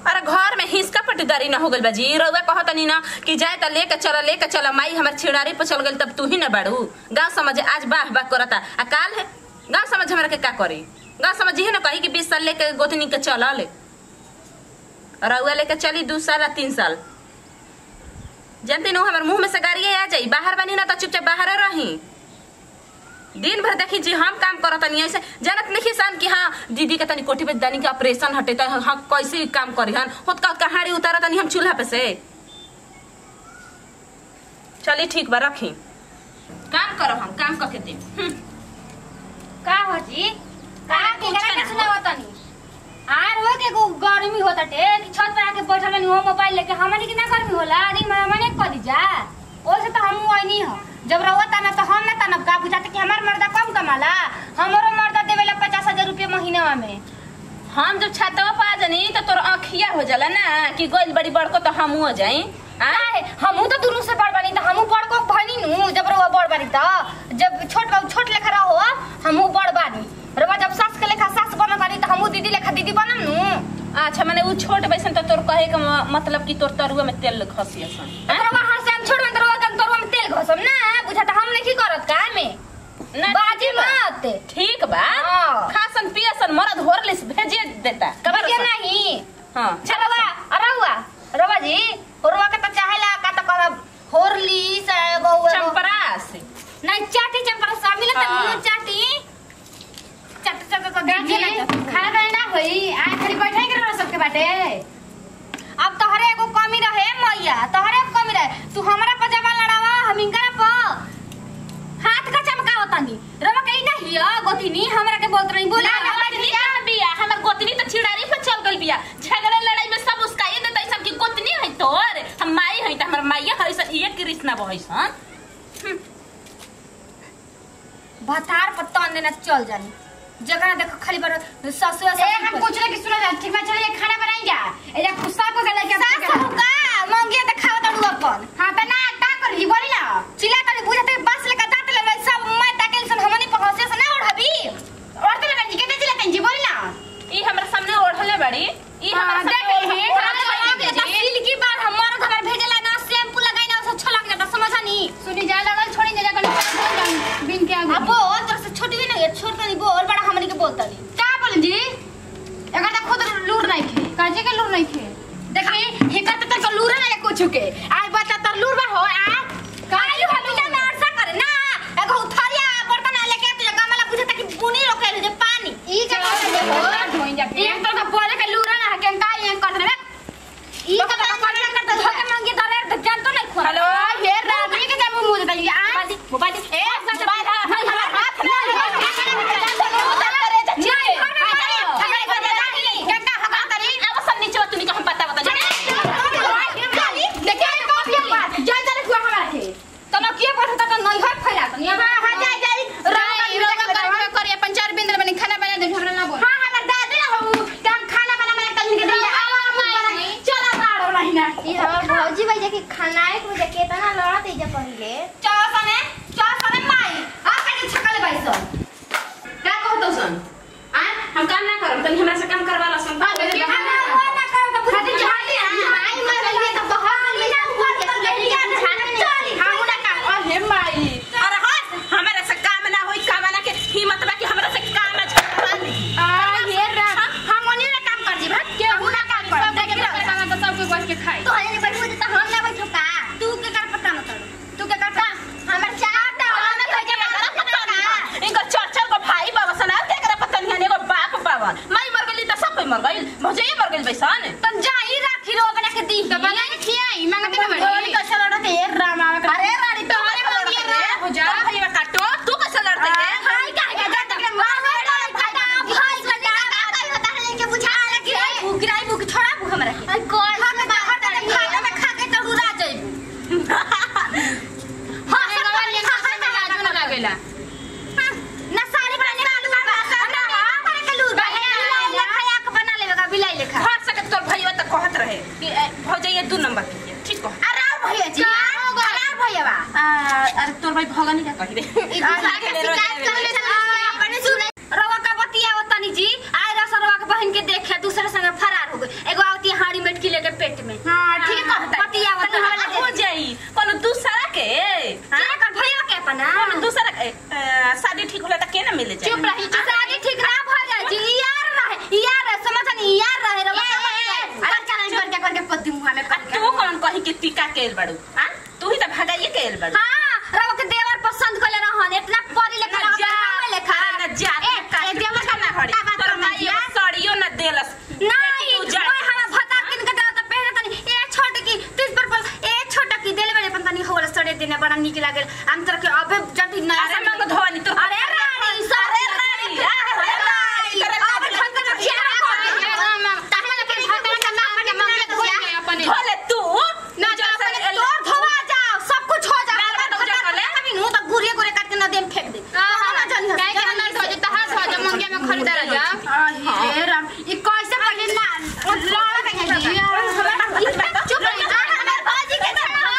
अरे घर में हिसका पटीदारी ना हो गइल बा जी रउआ कहतनी ना कि जाए त लेके चल लेके चल माई हमर छिड़ारी पर चल गइल तब तू ही ना बाड़ू गांव समझ आज बाह बाह करता आ काल है गांव समझ हमरा के का करी गांव समझ ही ना कही कि बीस साल लेके गोतनी के चल ले रउआ लेके चली दू साल आ तीन साल जानते नो हमर मुंह में से गाड़िए आ जाई बाहर बनी ना तो चुपचाप बाहर रही दिन भर देखी जी हम काम करत नहीं ऐसे जानत नहीं सान कि हाँ दीदी के तनी कोठी पे दानी के ऑपरेशन हटे त हाँ कैसे काम करी हन होत का कहाड़ी उतारत नहीं हम चूल्हा पे से चली ठीक बा रखी काम करो हम काम करके दे का हो जी का कुछ के ना के सुनावतनी आर हो के गो गर्मी होता टे कि छत पे आके बैठल बनी हो मोबाइल लेके हमनी के ना गर्मी होला दिन में हमने करी जा ओसे तो हम वही हो जब रहुआ तना तो हम ना तनब का बुझाते कि हमार मर्दा कम कमाला हमरो मर्दा देवेला पचास हजार रुपये महीना में हम जब छतवा पा जानी तो तोर आँखिया हो जाला ना कि गोइल बड़ी बड़को तो हम हो जाई आए हमहू तो दुनू से बड़ बनी त हमहू बड़ को भनी नु जब रहुआ बड़ बनी त जब छोट बाबू छोट लेखा रहो हमहू बड़ बानी रहुआ जब सास के लेखा सास बनत बानी त हमहू दीदी लेखा दीदी बनम नु अच्छा माने उ छोट बैसन तो तोर कहे का म- मतलब कि तोर तरुआ में तेल खसी असन रहुआ हाथ से हम छोड़ में रहुआ कन तोरवा में तेल घसम ना बुझाता हम नहीं करत का में ना बाजी ठीक बा। मत ठीक बा हाँ। खासन पियसन मरद होरलिस भेजे देता कबर कबर के नहीं हाँ चलो बा रहुआ रहुआ जी रहुआ के त चाहेला का त कहब होरली से एगो एगो- चंपरास नहीं चाटी चंपरा शामिल त हाँ। मुंह चाटी चट चट चट देखिए खाना बनाना ना होई आ खाली बैठे के रह सबके बाटे अब तोहरे एगो कमी रहे मैया तोहरे एगो कमी रहे तू हमरा पर जमा लड़ावा हम इनकरा पर हाथ का चमकाव तनी रवा कहीं ना हिया गोतिनी हमरा के बोलत रही बोला ना, हमर बिया बिया हमर गोतनी तो चिड़ारी पर चल गइल बिया झगड़ा लड़ाई में सब उसका ये देता सब की गोतनी है तोर हम माई है त हमर माईया है सन ये कृष्णा बहै सन भतार पर तन देना चल जानी जगह देखो खाली बार ससुर ए हम कुछ ना कि सुना जा ठीक बा चलिए खाना बनाई जा ए जा खुस्सा को गले के सास का मंगिया त खाव तड़ू अपन हां त ना का करी बोली ना चिल्ला तनी बुझते बस ले दांत ले सब मैं ताके सन हमनी पर हंसे से ना ओढ़बी और तो लगा जी के चिल्ला जी बोली ना ई हमरा सामने ओढ़ले बड़ी ई हाँ, हमरा देख सामने ली, ओढ़ले हाँ, बड़ी। देख ली। सिल्की बार हमारा घर भेजला ना शैम्पू लगाई ना उसे अच्छा लग जाता समझनी सुनी जा लगल छोड़ी जा जा बिन के आगे अब बोल तरह से छोटी भी नहीं है छोट नहीं बोल बड़ा हमनी के बोलता नहीं का बोल जी एकर त खुद लूर नहीं खे काजे के लूर नहीं खे देखी हेकर त तक लूर ना कुछ के आज बता तर लूर बा हो आ काली हमीजा में अरसा करे ना एगो उथरिया बर्तन लेके तो गमला बुझता कि बुनी रोके जे पानी ई का करे हो धोई जा के एक तो बोले के लूर ना के का ये कर रे ई का काम करता धोके मांगी धरे तो जान तो नहीं खोल हेलो हे रानी के जब मुंह देता ये आ मोबाइल ए मोबाइल हाथ ना भौजी भैया के खानाए को मुझे केतना लड़त है जब पहिले का कहतो सन आ हम काम ना करम तनी हमरा से काम करवा ला सन अरे माई अरे हट हमरा से काम ना होई काम ना के हिम्मत बा कि हमरा से काम ना छड़वा दी तो हने बैठो त हम ना बैठो का तू के कर पता न करू तू के कर हमर चार इनकर चार चार को भाई बाबा सना के करे पता नहीं एगो बाप बाबा माई मर गई त सब कोई मर गई भौजे मर गई बैसन तन जाई राखी रो बना के दी बोली कैसे लड़ते हैं राम आवे अरे रानी तो हमारे बोलिए रे हो जा भैया काटो तू कैसे लड़ते है हाय का के जा तक मार भाई का का होता है के बुझा रखी भूख रही भूख छोड़ा भूख हमरा के आई कोल हम बाहर तक खाना में खा के तड़ुरा जाइबू हां सब ना लागेला ना सारी बना निकाल दूंगा हमरा हमरा के लूर बिलाई लेखा याक बना लेगा बिलाई लेखा हट सकत तोर भैया त कहत रहे कि ए, भौजे ये दू नंबर के ठीक कह अरे और भैया जी अरे और भैया बा अरे तोर भाई भगनी का कही रे रवा का बतिया तनी जी आय रस रवा के बहन के देखे दूसरे संग फरार हो गई एगो आवती रहती हाड़ी मेटकी लेके पेट में हाँ, ठीक है, कहता है। पतिया तनी हल्ला हो जाई कोनो दूसरा के हाँ? क्या कर भैया के अपना कोनो दूसरा के अ, शादी ठीक होला त के ना मिले जाई चुप रही चुप शादी ठीक ना भऽ जाइ छी यार रहे यार रहे समझ नहीं यार रहे रे करके करके करके पति मुंह में करके तू कौन कही कि टीका केल बड़ू हां तू ही त भगाइए केल बड़ू हां रवा के देवर पसंद कर ले रहन इतना पढ़ी लेखा ना जा लगा लेखा ना जा ए, ए, देवर का ना हड़ी का बात तोर करना माई जिया? सड़ियो ना देलस नहीं तू जा ओए हमार भता किन के देता पहले तनी ए छोट की तीस पर पर ए छोट की देले बड़े पन तनी होल सड़े देने बड़ा निक लागल हम तरह के अबे जल्दी नया अरे साड़ी- मंग धोनी तो अरे रानी सब अरे रानी अरे रानी अबे ढंग से रखिया धोले तू ना जा तोर धोवा जाओ सब कुछ हो जाओ ना, ना, जा कर ले। अभी नु तो गुरिया गुरिया काट के नदी में फेंक दे ना जानी हे राम ई कैसे पहले ना लड़ा के चुप रही हमार बाजी के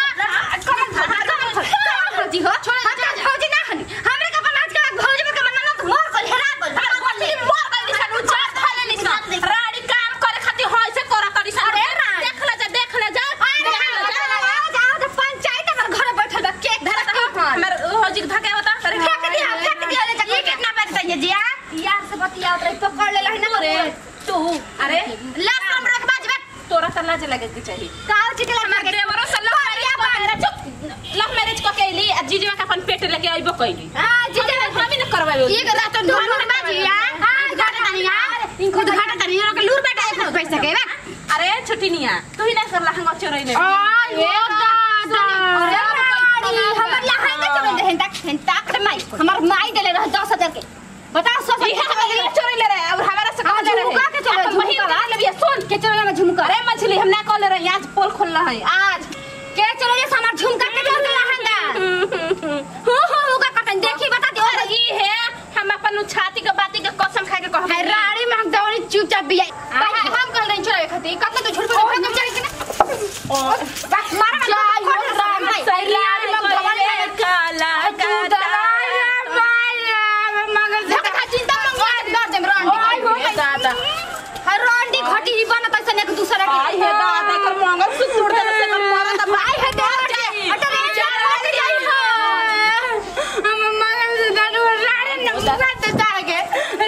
भौजी हो भौजी ना हनी हमरे के अपन आज के भौजी में के मन्ना ना मोर को हेरा को मोर गली सन उजा थाले लिसन राड़ी काम करे खातिर होय से करा करी सन अरे रानी। देख ले जा देख ले जा जाओ तो पंचायत हमर घर बैठल बा केक धरा था हमर होजी धके होता अरे फेंक दिया फेंक दिया ले ये कितना पैसा चाहिए जिया यार से बतिया उतरे पकड़ ले लही ना अरे तू अरे लास्ट नंबर के बाजबे तोरा त लाज लगे के चाहिए काल चिकला मार के देवरो से लव मैरिज को चुप लव मैरिज को कैली आ जीजवा के अपन पेट लेके आइबो कैली हां जीजा हम ही न करवाबे ये गला तो ढोल बाजिया हां घाटा तनिया खुद घाटा तनिया के लूर बेटा एक पैसा के बा अरे छुटिनिया तू ही ना कर लहंगा चोरई ले आ ये दादा अरे रानी हमर लहंगा चले दे हेंता हेंता कर माई हमर माई देले रह 10000 के बताओ सौ ये हमारे चोरी ले रहे और हमारा से कहा जा रहे झुमका के चलो, अपन वही झुमका। उतार लेबिया सुन के चलो ना झुमका अरे मछली हम ना कॉल रहे आज पोल खोल रहा है आज के चलो ये हमर झुमका के जोर के लहंगा हो हो हो का कटन देखी बता दे और ये है हम अपन छाती के बाती के कसम खा के कहब है राड़ी में हम दौड़ी चुपचाप बिया भाई हम कल रही चलो खाती कतना तो झुट बोल भाग चली कि ना बस मारा जाई हो राम सही रात में भले काला काला मगर झक खा चिंता मंगवा दर देम रंडी हो दादा हर रंडी घटी ही बनत ऐसे एक दूसरा के आई है दादा कर मंगल सूत्र तोड़ दे से कर मारा तब आई है देवर जाई। अटर चार बज जाई हो हम मगर से दारू राड़ी न साथ तार के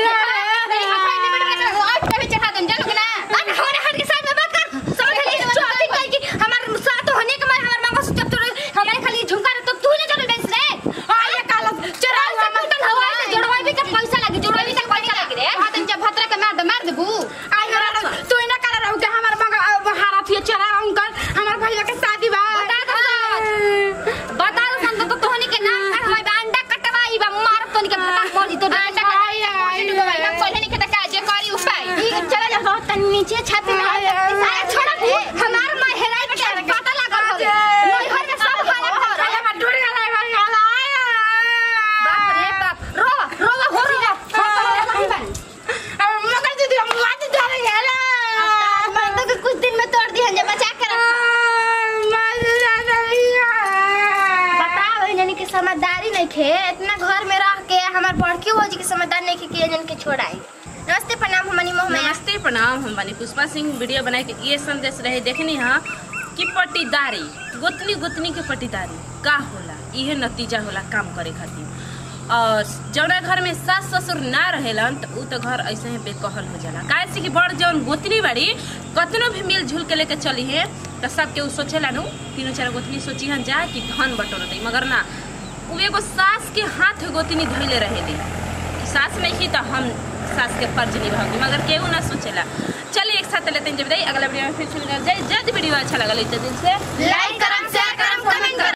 भद्रा के मार दे मार देबू आई हो तू इना करा रहू के हमर मगर हारा थी चरा अंकल हमर भैया के शादी बा नीचे छाती में अरे छोड़ा तू हमार महराई के पता लागल हो नहीं हर के सब हालत हो रहा हमर ढूंढ गला बाप रे बाप रोवा रोवा हो रोवा मगर दीदी हम मार जा रहे हैं मैं तो कुछ दिन में तोड़ दी हम बचा के बताओ इन्हनी के समझदारी नहीं खे इतना घर में रह के हमार बड़की भौजी के समझदार नहीं खे कि इन्हन के छोड़ाई नमस्ते प्रणाम हमनी मोह में नमस्ते प्रणाम हम बनी पुष्पा सिंह वीडियो बनाए के ये संदेश रहे देखनी हाँ कि पट्टीदारी गोतनी गोतनी के पट्टीदारी का होला इहे नतीजा होला काम करे खातिर और जौना घर में सास ससुर ना रहेलन तो उ तो घर ऐसे ही बेकहल हो जाला काहे से कि बड़ जौन गोतनी बाड़ी कतनो भी मिल जुल के लेके चली है तो सबके उ सोचेला नु तीनों चार गोतनी सोची हन जा कि धन बटोरत मगर ना उ एगो सास के हाथ गोतनी धैले रहेली सास में ही तो हम सास के फर्ज निभाऊंगी मगर केहू ना सोचेला चलिए एक साथ लेते हैं जब अगला वीडियो में फिर सुन जय जय वीडियो अच्छा लगा तो दिल से लाइक